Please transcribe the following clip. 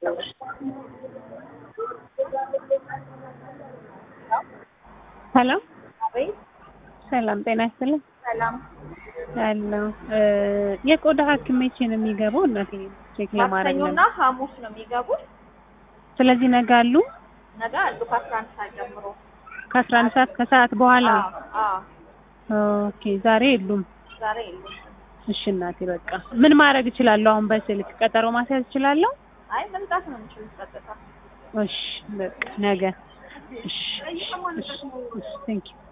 ሄሎ አቤት ሰላም ጤና ይስጥልኝ። ሰላም። ያለው የቆዳ ሐኪም መቼ ነው የሚገባው? እናቴ ቼክ ለማድረግ ማክሰኞና ነው። ሐሙስ ነው የሚገቡት። ስለዚህ ነገ አሉ ነገ አሉ ከአስራ አንድ ሰዓት ጀምሮ። ከአስራ አንድ ሰዓት ከሰዓት በኋላ። አዎ አዎ፣ ኦኬ ዛሬ የሉም። ዛሬ የሉም። እሺ እናቴ በቃ ምን ማድረግ እችላለሁ? አሁን በስልክ ቀጠሮ ማስያዝ እችላለሁ? አይ መምጣት ነው የምችሉት ቀጥታ። እሺ በቃ ነገ። እሺ እሺ እሺ ቴንክ ዩ